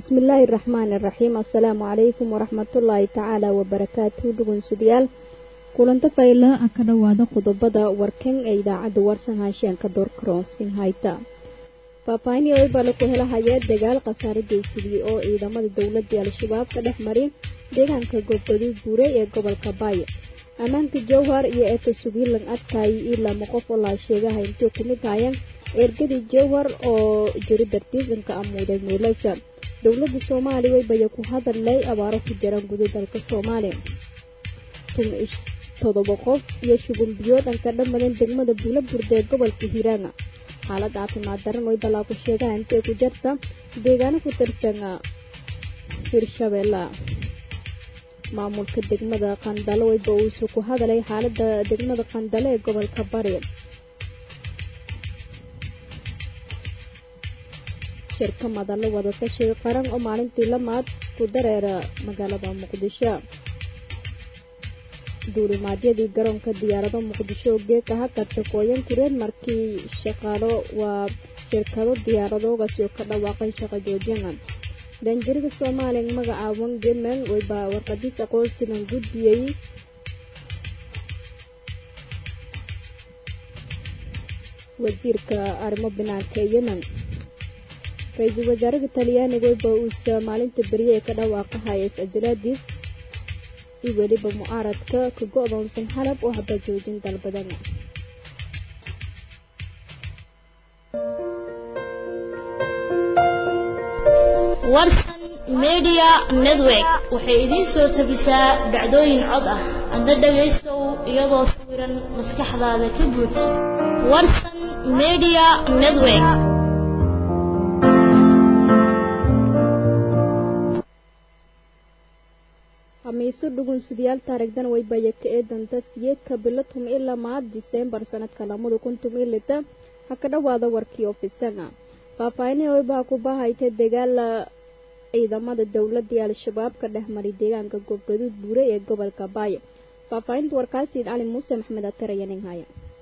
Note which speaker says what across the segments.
Speaker 1: bismillaahi raxmaani raxiim assalaamu calaykum waraxmatullaahi tacaala wabarakaatuhu dhugunsudayaal kulanto fayla ah ka dhowaada qodobada warkan ee idaacadda warsan haasheenka doorkaroonsin hayta faahfaahinii oybale ku helahaya dagaal khasaare geysadiyey oo ciidamada dowladii al-shabaab ka dhex mari deegaanka goobgaduud buure ee gobolka baaya ammaanka jowhar iyo eeta sugiilan adkaayay ilaa maqof oo laa sheegaha intuu ku mid hayan ergadii jowhar oo jiri dartiisanka amuuday meelasa dowladda soomaaliya waybaya ku hadallay abaaro ku jiraan guda dalka soomaaliya todoba qof iyo shuban biyood aan ka dhammadan degmada buula burde ee gobolka hiiraanga xaalad caafimaad daran way balaa ku sheegaha intay ku jarta deegaano ku tirsan hirshabeella maamulka degmada qandalo wayba uusu ku hadalay xaalada degmada qandalo ee gobolka bari shirka madallo wadatashiga qaran oo maalintii lamaad ku dareera magaalada muqdisho duulimaadyadii garoonka diyaarado muqdisho oo geeka hakadka kooyan kureen markii shaqaalo waa shirkado diyaaradoogasi oo ka dhawaaqay shaqo joojina danjirada soomaaliya magacaaban gemen wayba warqadiis aqoonsigan gudbiyey wasiirka arrimo banaanka ee yemen ra-iisul wasaaraha talyaaniga wayba uusa maalinta berye ee ka dhawaaqahaya is-ajalaadiis iyo weliba mucaaradka ka go-doonsan xalab oo haba joojin dalbadana
Speaker 2: warsan media network waxay idiin soo tabisaa dhacdooyin cod ah adna dhagaystow iyadoo sawiran maskaxdaada ka buuj warsan media network
Speaker 1: hamiiso dhugunsidayaal taarigdan waybaya ka eedanta siyeedka bilatum ilaa maad diseembar sanadka lamada kun tumilita ha ka dhowaada warkii ofisanga faahfaahinihii waybaha ku bahayta dagaala ciidamada dowladii al-shabaab ka dhex maray deegaanka goobgaduud buure ee gobolka baaya faahfaahinta warkaasiid cali muuse maxmed atarayaninhaya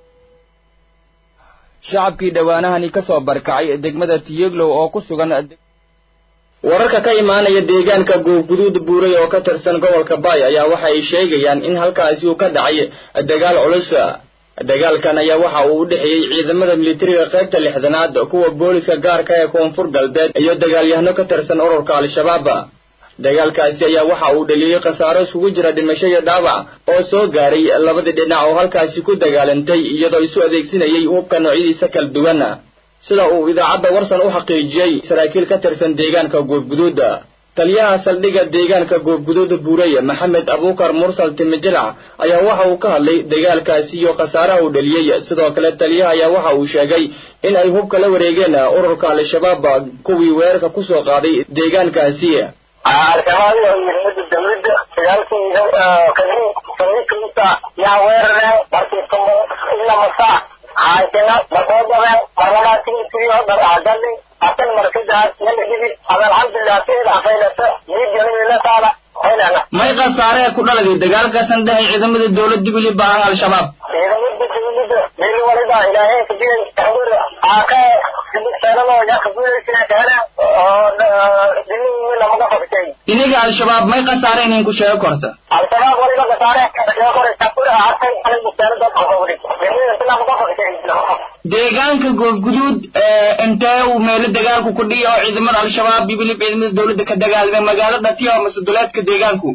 Speaker 3: shacabkii dhowaanahani ka soo barkacay degmada tiyeglow oo ku sugan wararka ka imaanaya deegaanka goobguduud buuray oo ka tirsan gobolka baay ayaa waxa ay sheegayaan in halkaasi uu ka dhacay dagaal culus dagaalkan ayaa waxa uu u dhexeeyey ciidamada militariga qaybta lixdanaad kuwa booliska gaarka ee koonfur galbeed iyo dagaalyahano ka tirsan ururka al-shabaab dagaalkaasi ayaa waxa uu dhaliyey khasaaro isugu jira dhimasho iyo dhaawac oo soo gaaray labadii dhinac oo halkaasi ku dagaalantay iyadoo isu adeegsanayay hubka noocyadiisa kala duwan sida uu idaacadda warsan u xaqiijiyey saraakiil ka tirsan deegaanka goobguduuda taliyaha saldhigga deegaanka goobguduuda buurey maxamed abuukar mursal timijilac ayaa waxa uu ka hadlay dagaalkaasi iyo khasaaraha uu dhaliyey sidoo kale taliyaha ayaa waxa uu sheegay in ay hubka la wareegeen ururka al-shabaab kuwii weerarka ku soo qaaday deegaankaasi
Speaker 4: al-shabaab iyo ciidamada dawladda dagaalkiisa kadib saldhigkiisa yaa weerareen markii ilaa masaa haysana markoodabeen marlamaatigiisiyo dharcadali asan markidaas nabadhigid ada alxamdulilah siida afaylasa miidjanilasaala hoylana
Speaker 3: may khasaaree ku dhaladay dagaalkaasan dhehay ciidamada dowladda weli baahan al-shabaab
Speaker 4: ciidamada dawladda meel waliba ilaahay kadiyay taxdir aaka sanadoo yakaguulaysa keena oo dinin lamaga fogtay
Speaker 3: iniga al-shabaab may khasaareen in ku sheego korta
Speaker 4: al-shabaab waliba khasaare sheego kore taxdir aartay anigu sanada fogtay dinin lamaga fogtay
Speaker 3: deegaanka goobguduud intee uu meelo dagaalku ku dhiya oo ciidamada al-shabaab iyo weliba ciidamada dowladda ka dagaalamay magaalada tiya mase duleedka deegaanku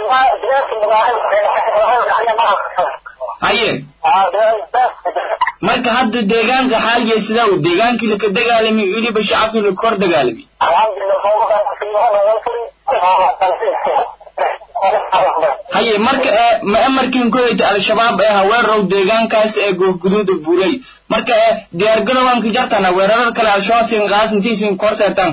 Speaker 3: haye marka hadda deegaanka xaaliya sidaa uu deegaankii laka dagaalamay weliba shacabkii laka hor dagaalamay haye marka ee ma amarkiin koyta al-shabaab ee haweerow deegaankaas ee goobguduuda buuray marka ee diyaargarowaan ka jartana weerarada kale al-shabaab siin qaas intiisin kor seetaan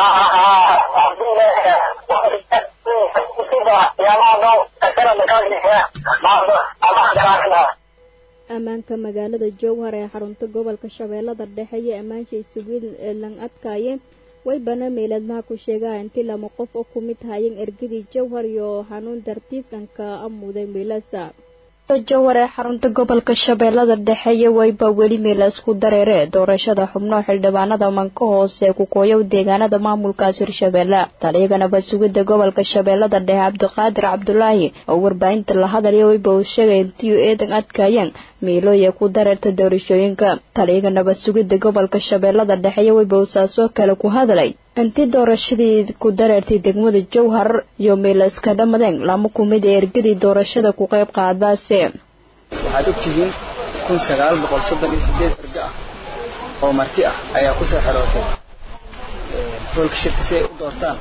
Speaker 1: ammaanka magaalada jowhar ee xarunta gobolka shabeellada dhexe iyo ammaanshai sugiil lang adkaaye way bana meeladmaha ku sheegaa intii lama qof oo ku mid hayeen ergadii jowhar iyo xanuun dartiisanka amuuday meelasa jawar ee xarunta gobolka shabeellada dhexe iyo wayba weli meel isku dareere doorashada xubno xildhibaanada manka hoose kukooyow deegaanada maamulkaas hirshabeelle taliyaganaba sugidda gobolka shabeellada dhexe cabdiqaadir cabdulaahi oo warbaahinta la hadalaya wayba uu sheegay intiyu eedan adkaayeen miilooye ku dareerta doorashooyinka taliyaganaba sugidda gobolka shabeellada dhexe iyo wayba uu saasoo kale ku hadlay intii doorashadii ku dareertay degmada jowhar iyo miilayska dhammadeen lama kumid ee ergadii doorashada ku qayb qaadaase
Speaker 3: waxaad ogtihiin kun sagaal boqol soddon iyo sideed ergo ah oo marti ah ayaa kusoo xerootay hoolka shirka si ay u doortaan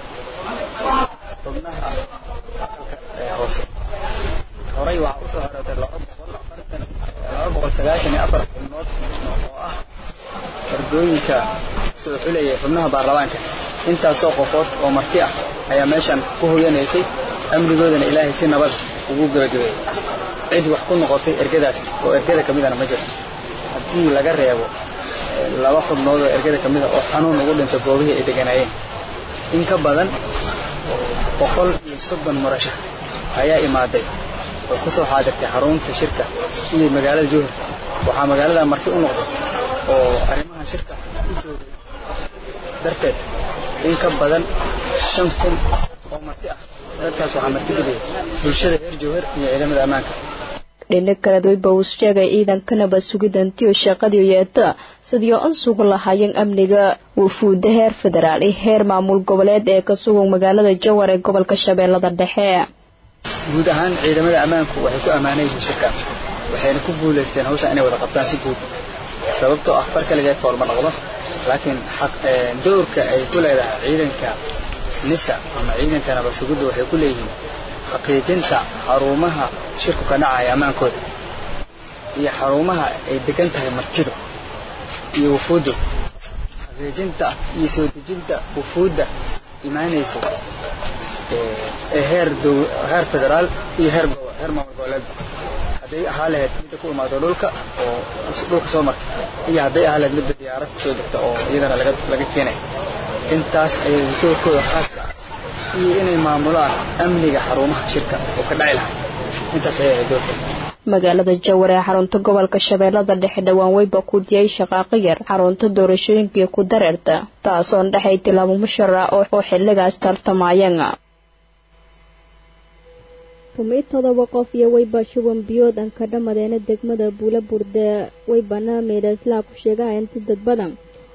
Speaker 3: xubnaha hoose horay waxaa usoo xerootay laba boqol afartan laba boqol sagaashan iyo afar xubnood oo ah ardooyinka soo xulayay xubnaha baarlamaanka intaasoo qofood oo marti ah ayaa meeshan ku hoyanaysay amnigoodana ilaahay si nabad ugu gebagabeeyey cid wax ku noqotay ergadaas oo ergada ka midana ma jirto haddii laga reebo laba xubnood oo ergada ka mida oo xanuun ugu dhintay goobihii ay deganaayeen in ka badan boqol iyo soddon murashax ayaa imaaday oo ku soo xaadirtay xarunta shirka iyo magaalada jowhar waxaa magaalada marti u noqday oo arrimaha shirka u joogay darteed in ka badan shan kun oo marti ah dadkaas waxaa marti geliyay bulshada reer jowhar iyo ciidamada ammaanka
Speaker 1: dhinac kaleed wayba uu sheegay ciidankanaba sugidantiyo shaqadii yeeta sidii an sugu lahaayeen amniga wufuudda heer federaal iyo heer maamul goboleed ee ka sugan magaalada jowhar ee gobolka shabeellada dhexe
Speaker 3: guud ahaan ciidamada ammaanku waxay ku ammaanay yihiin shirka waxayna ku guulaysteen hawshan inay wada qabtaan si guud sababtoo ah far kaligeed foolma noqdo laakiin doorka ay ku leedahay ciidanka nisa ama ciidanka nabad sugidda waxay ku leeyihiin xaqiijinta xarumaha shirku ka dhacaya ammaankooda iyo xarumaha ay degan tahay martidu iyo wufuuddu xaqiijinta iyo soo dejinta wufuudda imaanaysa ee heer heer federaal iyo heer heer maamul goboleed hadday ahaa lahayd midda ku imaado dhulka oo dhulka soo marta iyo hadday ahaa lahayd midda diyaarad kusoo degta oo iyadana laga laga keenay intaas ayay doorkooda khaaska ah iyo inay maamulaan amniga xarumaha shirka oo ka dhaci lahay intaas ayay ahayd doorkooda
Speaker 1: magaalada jawar ee xarunta gobolka shabeellada dhexe dhowaan weyba ku diyay shaqaaqo yar xarunta doorashooyinkii ku dareerta taasoon dhexay tilaabo mushara oo xilligaas tartamayeen
Speaker 5: tumid todoba qof iyo weyba shuban biyood aan ka dhamadeena degmada buula burde weybana meedhaaslaa ku sheegaha inti dad badan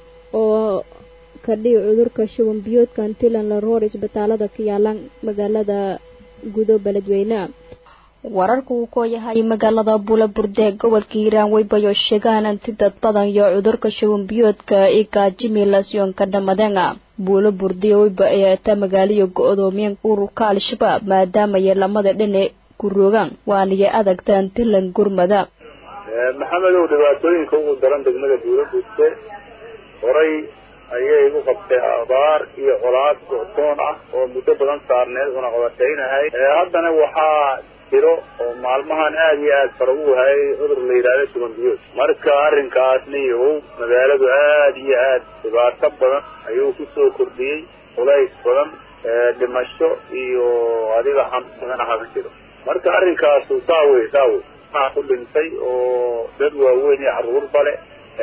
Speaker 5: oo kadhihi cudurka shuban biyoodka antilan la roor isbitaalada ka yaalaan magaalada gudo beledweyne
Speaker 1: wararka uu ku yahay magaalada buulaburde ee gobolka hiiraan weybayo sheegahan anti dad badan iyo cudurka shuban biyoodka ikajimilasyon ka dhamadeen buulo burdiyo weyba ayaata magaaliyo go-doomiyeen ururka al-shabaab maadaamaya lamada dhine ku rogaan waaniyo adagta antilan gurmada
Speaker 6: maxamedow dhibaatooyinka ugu daran degmada buulo burte horay ayay u qabtay abaar iyo colaad go-toon ah oo muddo badan saarneed una qabataynahay haddana waxaa jiro oo maalmahan aada iyo aada fara u hayay cudur la yidhahdo shuban biyood marka arrinkaasna iyow magaaladu aada iyo aad dhibaato badan ayuu ku soo kordhiyey culays badan dhimasho iyo adiga xanuun badan aha jiro marka arrinkaasu saa wey saa wey maa ku dhintay oo dad waaweyn iyo carruurba le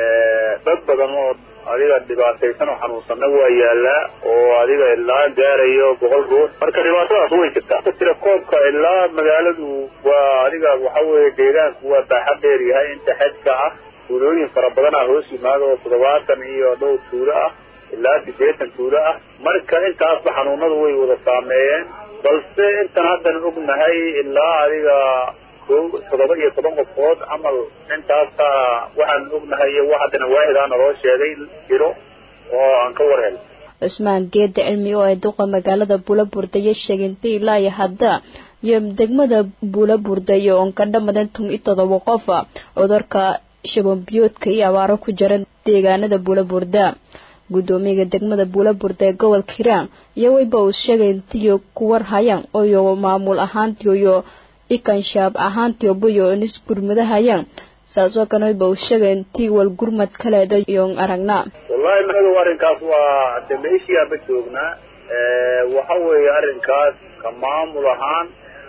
Speaker 6: dad badan oo adiga dhibaataysan oo xanuunsanna waa yaalaa oo adiga ilaa gaarayo boqol ruux marka dhibaatadaas way jirtaa ka tira koobka ilaa magaaladu waa adiga waxa weeye deegaanku waa baaxa dheer yahay inta xedka ah tuulooyin fara badan ah hoos yimaado oo toddobaatan iyo dhowr tuulo ah ilaa siddeetan tuulo ah marka intaasba xanuunadu way wada saameeyeen balse intan haddan ognahay ilaa adiga ko toddoba iyo toban qofood camal intaasa waxaan ognahay iyo wax haddana waahidaa naloo sheegay jiro oo aan ka war helno
Speaker 1: cusmaan geeda cilmi oo ay duqa magaalada buulaburda iyo sheegintay ilaa iyo hadda iyo degmada buulaburda iyo oon ka dhamadan tum iyo todoba qof cudurka shabanbiyoodka iyo abaaro ku jira deegaanada buulaburda guddoomiyaga degmada buulaburda ee gobolka hiiraan iyo weyba uu sheegay intiyo ku warhayaan oyo maamul ahaantiyo ikanshaab ahaantiobayo nis gurmadahayaan saasoo kale weyba uu sheegay intii wal gurmad kaleeda iyoon aragnaa
Speaker 6: wallahi maxadow arrinkaas waa de meeshiyaaba joognaa waxa weeye arrinkaas ka maamul ahaan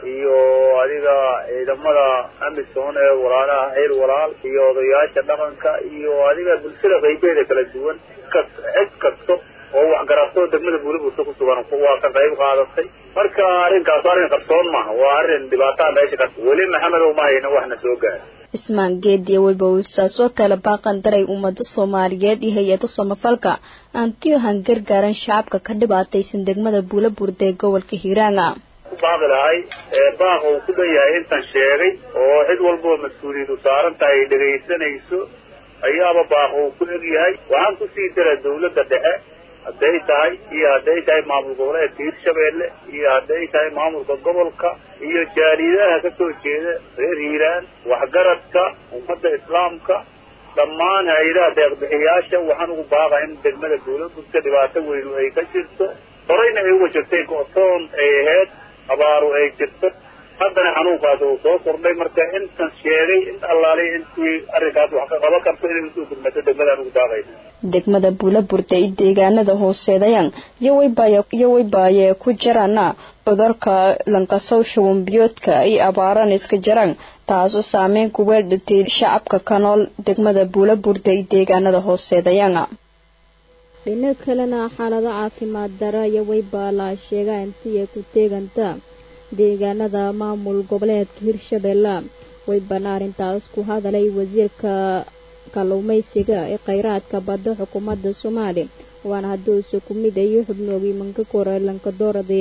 Speaker 6: iyo adiga ciidamada amisom ee walaalaha xeel walaal iyo odayaasha dhaqanka iyo adiga bulshada qaybeeda kala duwan kas cid kasto oo waxgarato degmada buulabuurta ku sugan waa ka qayb qaadatay marka arrinkaas arrin qarsoon maaha waa arrin dhibaataa meesha ka weli maxamedow ma hayna waxna soo gaara
Speaker 5: cismaan geediya weyba uusaas oo kale baaqan daray ummada soomaaliyeed iyo hay-ada samafalka aantiyohan gargaaran shacabka ka dhibaataysan degmada buulabuurda ee gobolka hiiraanga
Speaker 6: ku baaqi lahay ee baaqa uu ku dhan yahay intan sheegay oo cid walboo mas-uuliyadu saaran tahay ay dhegaysanayso ayaaba baaqa uu ku eg yahay waxaan kusii dara dawladda dhexe hadday tahay iyo hadday tahay maamul goboleedka hirshabeelle iyo hadday tahay maamulka gobolka iyo jaariyadaha ka soo jeeda reer hiiraan waxgaradka ummadda islaamka dhammaan hay-adaha deeqbixiyaasha waxaan ugu baaqa in degmada buulabudka dhibaato weynu ay ka jirto horeyna ay uga jirtay go-toon ay ahayd abaaru ay jirto haddana xanuunkaas uu soo kordhay marka intan sheegay in allaaliy intii arrinkaas wax ka qaban karto inay usoo gurmato degmadaan ugu daaqayna
Speaker 5: degmada buulaburda iyo deegaanada hooseedayaan iyo weybaayee ku jaraana cudurka lankasow shubanbiyoodka iyo abaaran iska jaraan taasoo saameyn ku weeldhatay shacabka ka nool degmada buulaburda iyo deegaanada hooseedayaan
Speaker 1: dhinac kalena xaalado caafimaad dara iyo weybaa la sheegaa intii ay ku teeganta deegaanada maamul goboleedka hirshabeelle weybana arrintaas ku hadalay wasiirka kalluumaysiga ee kheyraadka badda xukuumadda soomaaliya waana haddii uuse ku mid ayo xubnoogii manka kore lankadoorade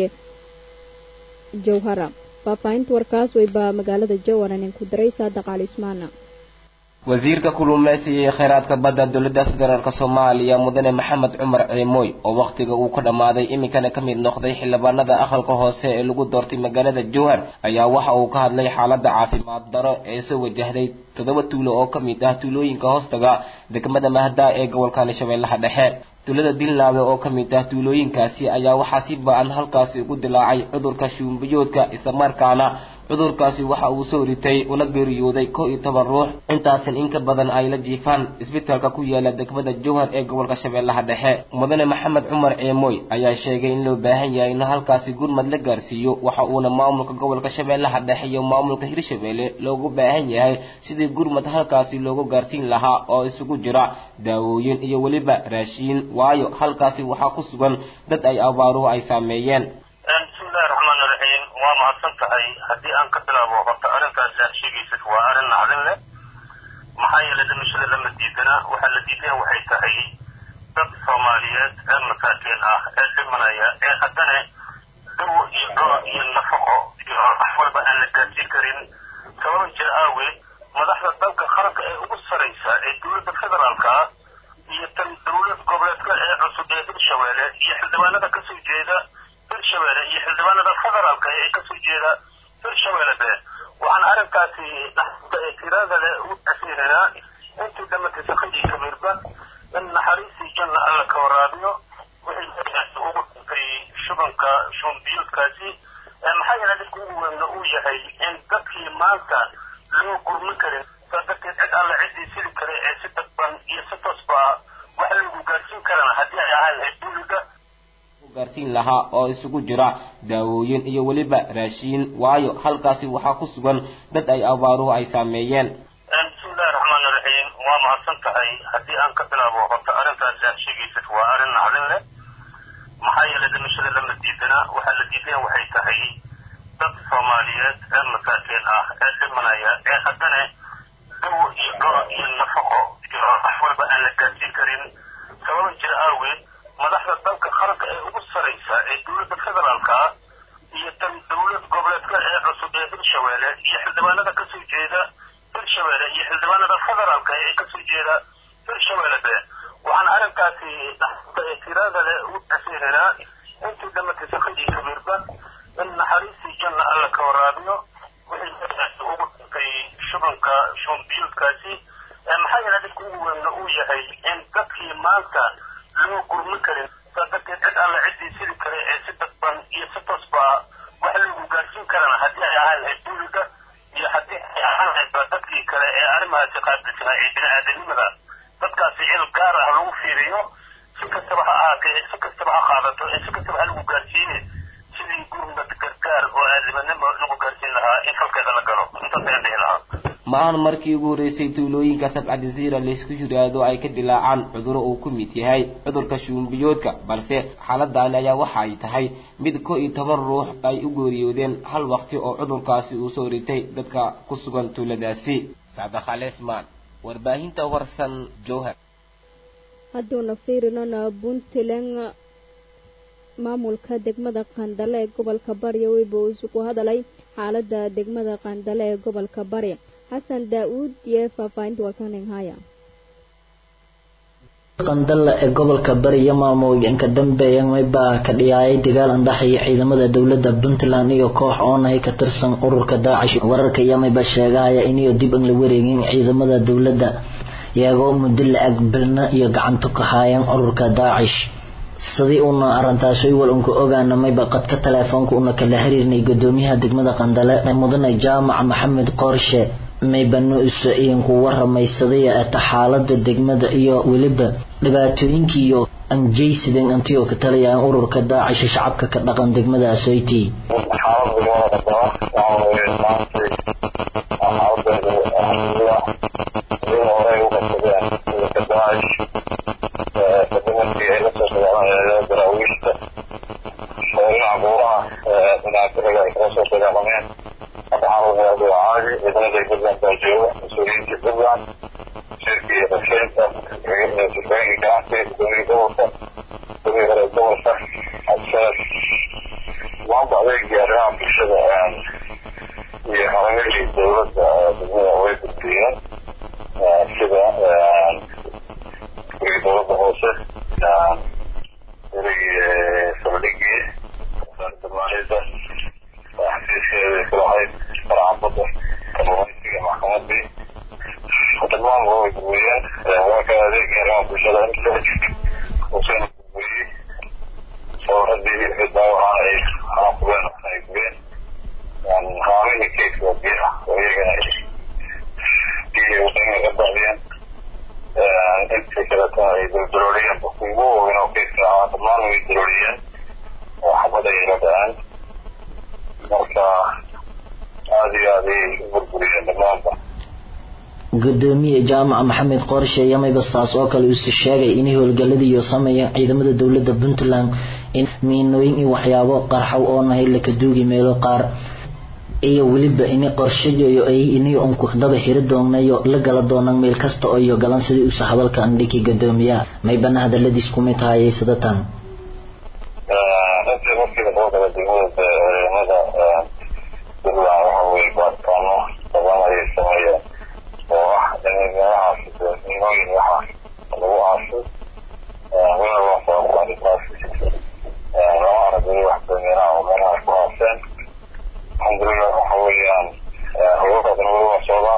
Speaker 1: jawhara faahfaahinta warkaas weybaa magaalada jawhara nin ku daray saadaq cali usmaana
Speaker 7: wasiirka kulluumaysiga iyo kheyraadka badda dowladda federaalk soomaaliya mudane maxamed cumar ciimooy oo wakhtiga uu ka dhammaaday iminkana ka mid noqday xildhibaanada aqalka hoose ee lagu doortay magaalada jowhar ayaa waxa uu ka hadlay xaaladda caafimaad daro ee soo wajahday toddoba tuulo oo ka mid ah tuulooyinka hoostaga degmada mahdaa ee gobolkani shabeellaha dhexe tuulada dilnaabe oo ka mid ah tuulooyinkaasi ayaa waxaa si ba-an halkaasi ugu dilaacay cudurka shuumbiyoodka islamarkaana cudurkaasi waxa uu soo ritay una geeriyooday kow iyo toban ruux intaasan in ka badan ay la jiifaan isbitaalka ku yaala degmada jowhar ee gobolka shabeellaha dhexe mudane maxamed cumar ceemooy ayaa sheegay in loo baahan yahay in halkaasi gurmad la gaarsiiyo waxa uuna maamulka gobolka shabeellaha dhexe iyo maamulka hirshabeelle loogu baahan yahay sidii gurmad halkaasi loogu gaarsiin lahaa oo isugu jira daawooyin iyo weliba raashiin waayo halkaasi waxaa ku sugan dad ay abaaruhu ay saameeyeen
Speaker 8: bismillahi raxmaan iraxiim waa mahadsan tahay haddii aan ka bilaabo horta arrintaasi aad sheegaysid waa arrin naxdin leh maxaa yeelay dhimashada lama diidana waxaa la diidaya waxay tahay dad soomaaliyeed ee masaakiin ah ee dhimanaya ee haddana dawo iyo go iyo nafaqo iyo wax walba aan la gaarsiin karin sababa jir aaweed madaxda dalka qaranka ee ugu saraysa ee dowladda federaalka ah iyo tan dowlad goboleedka ee cusub ee hirshabeelle iyo xildhibaanada kasoo jeeda hirshabeelle iyo xildhibaanada federaalka ee kasoo jeeda hirshabeelle be waxaan arrinkaasi dhaxda ee tirada leh ugu tasiinaynaa intii dhamatay sakadii kabiirba in naxariistii janna alla ka waraabiyo wixii ugu dhintay shubanka shumbiyuudkaasi maxaa yeelay dhibka ugu weynna uu yahay in dadkii maanta loo gurmin karin saa darteed cid alla ciddii sili kale ee si dadban iyo si toosba wax lagu gaarsiin karana haddii ay ahaan lahayd dowladda
Speaker 7: gaarsiin lahaa oo isugu jira daawooyin iyo weliba raashiin waayo halkaasi waxaa ku sugan dad ay abaaruhu ay saameeyeen
Speaker 8: bismillahi raxmaan iraxiim waa mahadsan tahay haddii aan ka bilaabo horta arrintaasi aad sheegaysid waa arrin naxdin leh maxaa yeelay dhimashada lama diidana waxaa la diidaya waxay tahay dad soomaaliyeed ee masaakiin ah ee dhimanaya ee haddana dawo iyo go iyo nafaqo iyo wax walba aan la gaarsiin karin sababa jir aaweed madaxda dalka qaranka ee ugu saraysa ee dowladda federaalka ah iyo tan dowlad goboleedka ee cusub ee hirshabeelle iyo xildhibaanada kasoo jeeda hirshabeelle iyo xildhibaanada federaalka ee kasoo jeeda hirshabeelle be waxaan arrinkaasi dhaxda ee tirada leh ugu tasiinaynaa intii dhamatay sakadii kabiirba in naxariistii janna alla ka waraabiyo wixii ugu dhintay shubanka shumbiyuudkaasi maxaa yeelay dhibka ugu weynna uu yahay in dadkii maanta loo gurmin karin saa darteed cid alla ciddii sili kale ee si dadban iyo si toosba wax lagu gaarsiin karana haddii ay ahaan lahayd dowladda iyo haddii ay ahaan lahaydba dadkii kale ee arrimahaasi qaabilsanaa ee bini-aadanimada dadkaasi cil gaar ah lagu fiiriyo si kastaba ha ahaatee si kastaba ha qaadato ee si kastaba ha lagu gaarsiine sidii gurmad gargaar oo aadimanimo lagu gaarsiin mahadsanta in dhihi lahaa
Speaker 7: ma ahan markii ugu horreysay tuulooyinka sabcadiziira laysku yidhaahdo ay ka dilaacaan cuduro uu ku mid yahay cudurka shuumbiyoodka balse xaaladani ayaa waxa ay tahay mid ko iyo toban ruux ay u geeriyoodeen hal waqti oo cudurkaasi uu soo ritay dadka ku sugan tuuladaasi sacda khaleesmaan warbaahinta warsan jowhar
Speaker 1: hadduuna fiirinona puntland maamulka degmada qandale ee gobolka bari weyba uu isugu hadalay xaaladda degmada qandale ee gobolka bari xasan daa-uud iyo faahfaahinta walkaninhaya
Speaker 9: qandale ee gobolka bari iyo maamooyinka dambeeya maybaa ka dhiyaayay dagaal andhaxaya ciidamada dowladda puntland iyo koox oonahay ka tirsan ururka daacish wararka iyo mayba sheegahaya iniyo dib an la wareegin ciidamada dowladda iyagoo muddo la-ag bilna iyo gacanto ka haayeen ururka daacish sidii uuna arintaas iwal unka ogaana mayba qadka taleefoonka una kala xiriirnay gudoomiyaha degmada qandale mudane jaamac maxamed qoorshe maybano iso iinku waramay sidii ata xaalada degmada iyo weliba dhibaatooyinkii iyo anjaysideen antiyoo ka talayaan ururka daacisha shacabka ka dhaqan degmada asoyti
Speaker 8: daraawiishta dhinaca buuraha dhinaca ay kala soo dagaalameen hadda xaalada waa caadi ciidamada puntland baa jooga mas-uuliyiinta puntland shirkii iyo qorsheynta sifooyinka ganacsiga gudoomiyii gobolka gudoomiyi hore gobolka xasaas maanta adeegii arrimaha bulshada iyo haragadii dowladda degmada way gudbiyeen sida gurigii dowladda hoose saldhigii damaanida xafiiskeeda kulahayd faraxabada kalluumaysiga maxkamadii dhammaan way gudbiyeen waa ka adeegii arrimaha bulshada huseen gudbiyey sawradii wixii daawacan ay xanaaqubeen ay gubeen haamihii keydka waa biyaha oo iyagana biyihii wadaniga ka daadiyeen intii kaleetana ay duldulooliyeen ugu waaweyn oo keydka ahaa dhammaan way dulooliyeen oo xabad ay la dhaceen marka aada iyo aad ayay u burburiyeen dhammaanba
Speaker 9: gudoomiye jaamac maxamed qoorshe iyo mayba saas oo kale uuse sheegay inay howlgaladiiyo sameeyeen ciidamada dowladda puntland in miinooyin iyo waxyaabo qarxow oo nahay laka duugi meelo qaar iyo weliba ini qorshayo ay inay unku daba xiri doonayo la gala doonaan meel kasta oo iyo galan sidii usa hadalka andhiki gudoomiyaha maybana hadaladiis kumid taayay sidatan
Speaker 8: intii markii lasoo gala degmada ciidamada puntland waxa weye baaritaano badan ayay sameeyeen oo ah in meelahaas miinooyin waxa lagu aasay weel waa sababta arrintaas lama aragay wax damiinaha oo meelahaas ku aaseen alxamdulilah waxa weeyaan hawlakaasna weli waa socdaa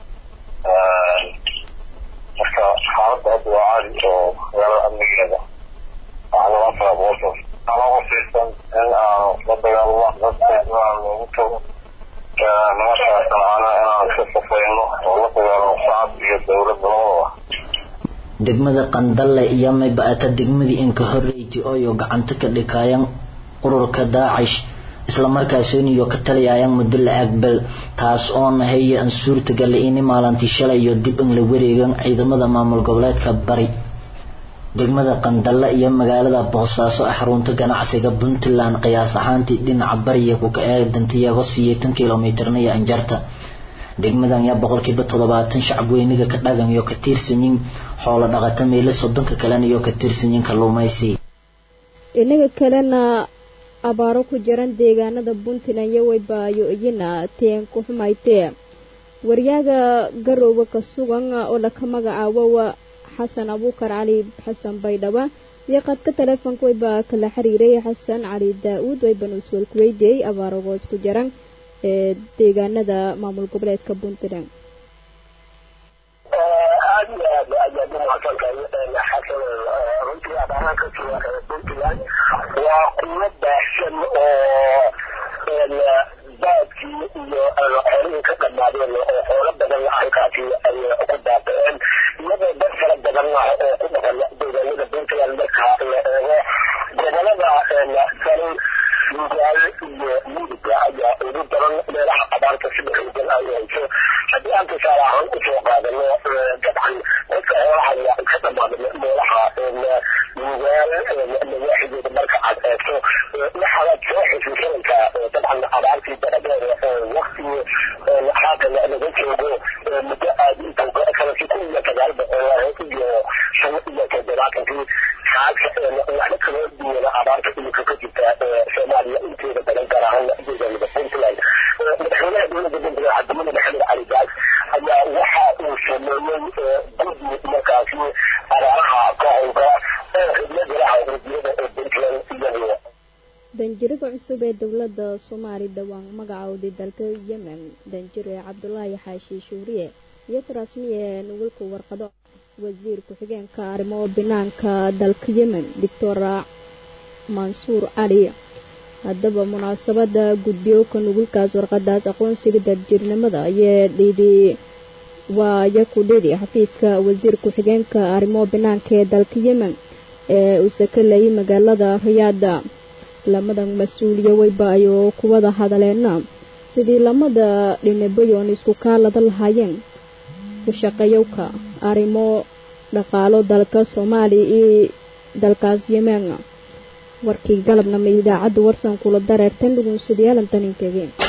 Speaker 8: marka xaaladda hadda waa caadi oo magaalada amnigeeda waxaa laban karaa boqolkiiba ama qosaysan in aanu la dagaalamo dadka aan loogu tago nimankaasna ana inaan iska safayno oo la dagaalamo shacab iyo dowlad labadaba
Speaker 9: degmada qandalle iyo mayba-ata degmadii inka horreyti ooyo gacanta ka dhikaayaan ururka daacish islamarkaasoniyo ka talayayaan muddo la aqbal taas oo nahaya an suurtagala ini maalintii shalay iyo dib in la wareegan ciidamada maamul goboleedka bari degmada qandalle iyo magaalada boosaaso ee xarunta ganacsiga puntland qiyaas ahaantii dhinaca bariya ku kaeedantiyago siyeetan kilomitrna iyo anjarta degmadan yaa boqolkiiba toddobaatan shacabweyniga ka dhagan iyo ka tiirsanyin xoolo dhaqata meelo soddonka kalena iyo ka tiirsanyin kalluumaysi
Speaker 1: inaga kalena abaaro ku jiran deegaanada puntland iyo waybaayo iyana teen ku xumaytee waryaaga garowga ka sugan oo laka magacaabo xasan abuukar cali xasan baydhaba iyo qadka taleefonka waybaa kala xiriiray xasan cali daa-uud waybanu iswalku weydiiyey abaaragoo isku jiran ee deegaanada maamul goboleedka puntland
Speaker 4: aad iyo aad ayaad u mahadsantahay xasan runtii abaaraha ka jira puntland waa kuwo baahsan oo baadkii iyo xoolihii ka dhammaadeen oo xoolo badan halkaasi ay ku baaba'een iyadoo dad fara badan ah oo ku dhaqan deegaanada puntland marka la eego gobolada bari nugaal iyo midiga ayaa ugu daran meelaha abaarta sida xoogan ay hayso haddii aan tusaale ahaan usoo qaadano dabcan dadka xoolahaya ka dhamaada meelaha nugaal nawaaxigeeda marka aad eegto waxaad soo xusuusanaysaa dabcan abaartii daradeeda oo wakti haatan laga joogo muddo aad sanadkii kun iyo sagaal boqol iyo shan iyo toddobaatankii xaalka waxba kala duwana abaarta imika ka jirta soomaaliya inteeda badan gaar ahaan deegaanada puntland madaxweynaha dowladda puntland cabdimada maxamed cali gaas ayaa waxa uu sameeyey guddi markaasi abaaraha ka howlgala oo xubno golaha wasiirada ee puntland iyagu
Speaker 5: danjiraga cusub ee dowladda soomaali dhowaan magacowday dalka yemen danjire cabdulaahi xaashi shuuriye iyas rasmiye nugulka warqado wasiir ku-xigeenka arrimo banaanka dalka yemen doctor mansuur cali haddaba munaasabada gudbiyowka nugulkaas warqadaas aqoonsiga darjirnimada ayee dhidi waa yaku dhidi xafiiska wasiir ku-xigeenka arrimo banaanka ee dalka yemen ee uu sakalayay magaalada riyaada lamadan mas-uuliye weyba ayuu kuwada hadaleena sidii lamada dhinabayoon isku kaalada lahaayeen kushaqeeyowka arrimo dhaqaalo dalka soomaaliya iyo dalkaas yemen warkii galabnama idaacadda warsan kula dareertan dhugunsadayaal daninkeedeen